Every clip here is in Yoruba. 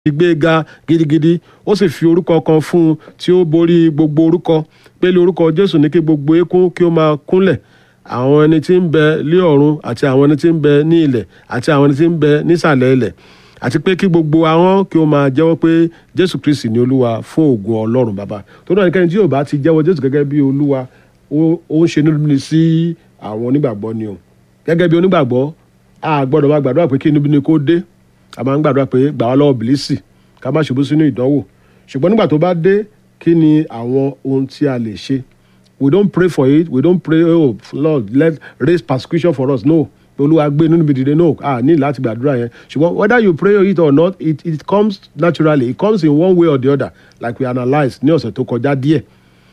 gbéga gidigidi ó sì fi orúkọ kan fún un tí ó borí gbogbo orúkọ pé lé orúkọ jésù ní kí gbogbo eékún kí ó máa kúnlẹ̀ àwọn ẹni tí ń bẹ lé ọ̀run àti àwọn ẹni tí ń bẹ ní ilẹ̀ àti àwọn ẹni tí ń bẹ nísàlẹ̀ ilẹ̀ àti pé kí gbogbo àwọn kí ó máa jẹ́wọ́ pé jésù kristi ni olúwa fún ògùn ọlọ́run bàbá tó náà nìkẹ́ni tí yóò bá ti jẹ́wọ́ jésù gẹ́gẹ́ bí olúwa ó ń ṣe níbi sí àwọn onígbàgbọ́ ni o gẹ́gẹ́ bí onígbàgbọ́ a gbọ́dọ̀ máa gbàdúrà pé kí inú bí ni kó dé a máa ń gbàdúrà pé gbà wá lọ́wọ́ bìlísì ká má ṣubú sínú ìdánwò ṣùgbọ́n nígbà tó bá dé kí ni àwọn ohun tí a lè ṣe we don't pray for it we don't pray oh lord let raise persecution for us no olúwa gbé nínú ibi dìde no ah ní láti gbàdúrà yẹn ṣùgbọ́n whether you pray it or not it it comes naturally it comes in one way or the other like we analyse ní ọ̀sẹ̀ tó kọjá díẹ̀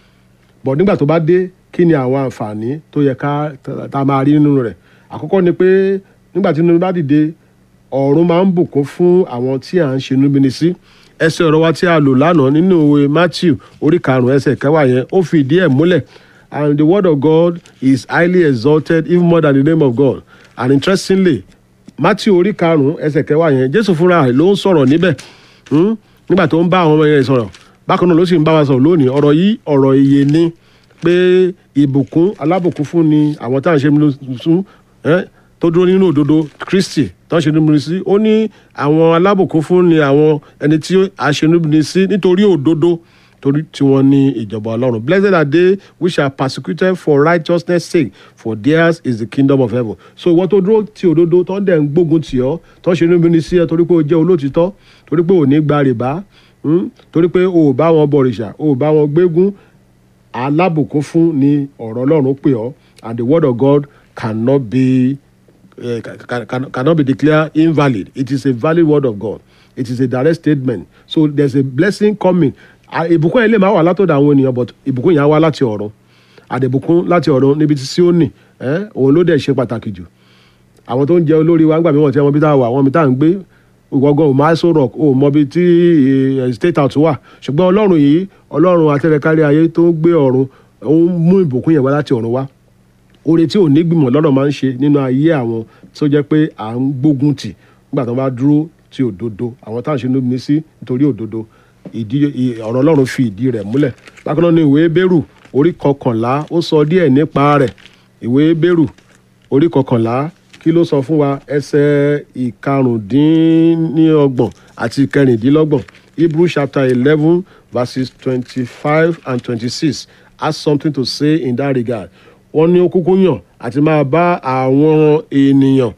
but nígbà tó bá dé kí ni àwọn àǹfààní tó yẹ ká tá a máa rí nínú rẹ̀ àkọ́kọ́ ni pé nígbà tí nínú bá dìde ọ̀run máa ń bùkún fún àwọn tí à ń ṣe níbini sí ẹsẹ̀ ọ̀rọ̀ wa tí a lò lánàá nínú ìwé matthew orí karùn-ún ẹsẹ̀ kẹwàá yẹn ó fi ìdí ẹ̀ múlẹ̀ and the word of god is highly exalted even more than the name of god and interestingly matthew orí karùn-ún ẹsẹ̀ kẹwàá yẹn jésù fúnra rẹ̀ ló ń sọ̀rọ̀ níbẹ̀ nígbà tó ń bá àwọn ọmọ yẹn sọ̀rọ̀ bákan náà ló sì ń bá wa sọ̀rọ̀ lónìí ọ̀rọ̀ yìí ọ̀rọ̀ iye ni pé ìbùkún alábùkún fún ni àwọn tá à ń ṣe sún tó dúró nínú òdodo kristi tó ń ṣe níbi sí ó ní àwọn alábùkún fún ni àwọn ẹni tí a ṣe níbi sí nítorí òdodo torí tí wọ́n ní ìjọba ọlọ́run blessed are they which are persecuted for righteousness sake for theirs is the kingdom of heaven so ìwọ́n tó dúró ti òdodo tó ń dẹ̀ ń gbógun tì ọ́ tó ń ṣe níbi sí ẹ torí pé o jẹ́ olótìtọ́ torí pé o ní gba rìbá torí pé o ò bá wọn bọ̀rìṣà o ò bá wọn gbégún alábùkún fún ni ọ̀rọ̀ ọlọ́run pè ọ́ and the word of God cannot be uh, can, can, cannot be declared invalid. It is a valid word of God. It is a direct statement. So there's a blessing coming. Ìbùkún yẹn lè máa wà látọ̀dọ̀ àwọn ènìyàn but ìbùkún yẹn á wá láti ọ̀run. Àdìbùkún láti ọ̀run níbi tí Síónì òun ló dẹ̀ ṣe pàtàkì jù. Àwọn tó ń jẹ olórí wa ń gbà mí wọ́n ti wọn bí tá a wà àwọn mi tá à ń gbé ìwọ́gàn ò máa sọ̀rọ̀ ò mọ bí tí state house wà ṣùgbọ́n ọlọ́run yìí ọlọ́run atẹ́rẹ́kárí ayé tó ń gbé ọ̀run ó ń mú ìbùkún yẹn wá láti ọ̀run wá oore tí ò ní gbìmọ̀ lọ́dọ̀ máa ń ṣe nínú ayé àwọn tó jẹ́ pé à ń gbógun tì nígbà tó bá dúró ti òdodo àwọn táwọn ṣe ní sí nítorí òdodo ìdí ọ̀rọ̀ ọlọ́run fi ìdí rẹ̀ múlẹ̀ bákan náà ní ìwé bẹ́rù orí kọkànlá ó sọ díẹ̀ nípa rẹ̀ ìwé bẹ́rù orí kọkànlá kí ló sọ fún wa ẹsẹ̀ ìkarùndínlọ́gbọ̀n àti ìkẹrìndínlọ́gbọ̀n hebrew chapter eleven verses twenty-five and twenty-six has something to say in that regard wọ́n ní ó kúkú yàn àti máa bá àwọn ènìyàn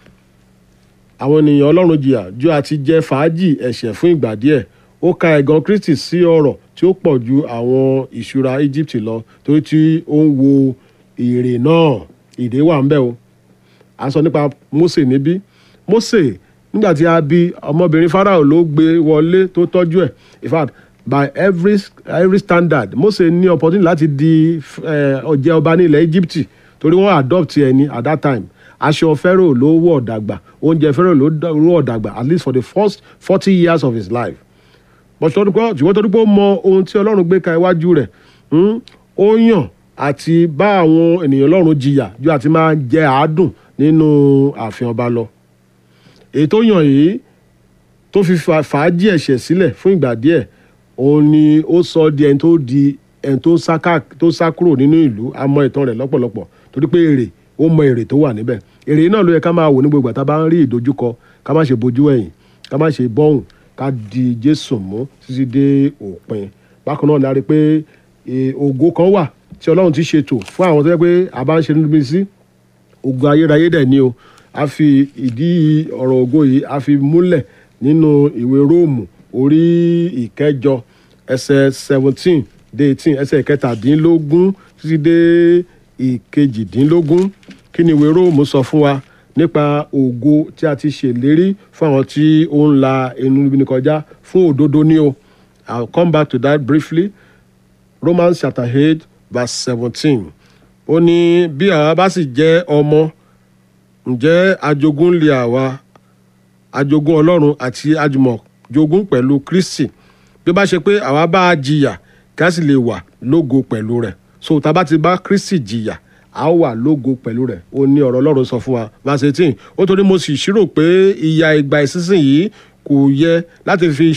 àwọn ènìyàn ọlọ́run jìyà ju àti jẹ fàájì ẹ̀ṣẹ̀ fún ìgbà díẹ̀ ó ka ẹ̀gàn kristi sí ọ̀rọ̀ tí ó pọ̀ ju àwọn ìṣúra egypt lọ torí tí ó ń wo èrè náà ìdè wà ń bẹ̀ o a sọ nípa mose níbí mose nígbà tí a bí ọmọbìnrin farao ló gbé wọlé tó tọ́jú ẹ̀ in fact by every every standard mose ní opportunity láti di ọjẹ ọba ní ilẹ̀ egypt torí wọ́n adopt ẹni at that time aṣọ pharaoh ló wọ̀ dàgbà oúnjẹ pharaoh ló wọ̀ dàgbà at least for the first forty years of his life but ṣùgbọ́n torí pé ó mọ ohun tí ọlọ́run gbé ka iwájú rẹ̀ ó yàn àti bá àwọn ènìyàn ọlọ́run jìyà ju àti máa jẹ àádùn nínú ààfin ọba lọ èyí tó yàn yìí tó fi fàájì ẹ̀ṣẹ̀ sílẹ̀ fún ìgbà díẹ̀ òun ni ó sọ di ẹni tó di ẹni tó sá tó sá kúrò nínú ìlú a mọ ìtàn rẹ̀ lọ́pọ̀lọpọ̀ torí pé èrè ó mọ èrè tó wà níbẹ̀ èrè náà ló yẹ ká máa wò ní gbogbo àtàbá ń rí ìdojúkọ ká má ṣe bojú ẹ̀yìn ká má ṣe bọ́hùn ká di jésù mú títí dé òpin bákan náà la rí pé ògo kan wà tí ọlọ́run ti ṣètò fún àwọn tó yẹ pé a bá ń ṣe níbi sí ògo ayérayé dẹ̀ ni o a fi ìdí ọ̀rọ̀ ògo yìí a fi múlẹ̀ nínú ìwé róòmù orí ìkẹjọ ẹsẹ̀ seventeen dé eighteen ẹsẹ̀ ìkẹtàdínlógún títí dé ìkejìdínlógún kí ni ìwé róòmù sọ fún wa nípa ògo tí a ti ṣèlérí fún àwọn tí ó ń la inú ibi kọjá fún òdodo ní o i will come back to that briefly romans chapter eight verse seventeen ó ní bí àwa bá sì jẹ́ ọmọ ǹjẹ́ ajogún lè àwa ajogún ọlọ́run àti ajùmọ̀jogún pẹ̀lú kristi bí ó bá ṣe pé àwa bá a jìyà kí a sì lè wà lógo pẹ̀lú rẹ̀ so tá a bá ti bá kristi jìyà a ó wà lógo pẹ̀lú rẹ̀ ó ní ọ̀rọ̀ ọlọ́run sọ fún wa verse eighteen ó torí mo sì ṣírò pé ìyà ìgbà ìsinsìnyí kò yẹ láti fi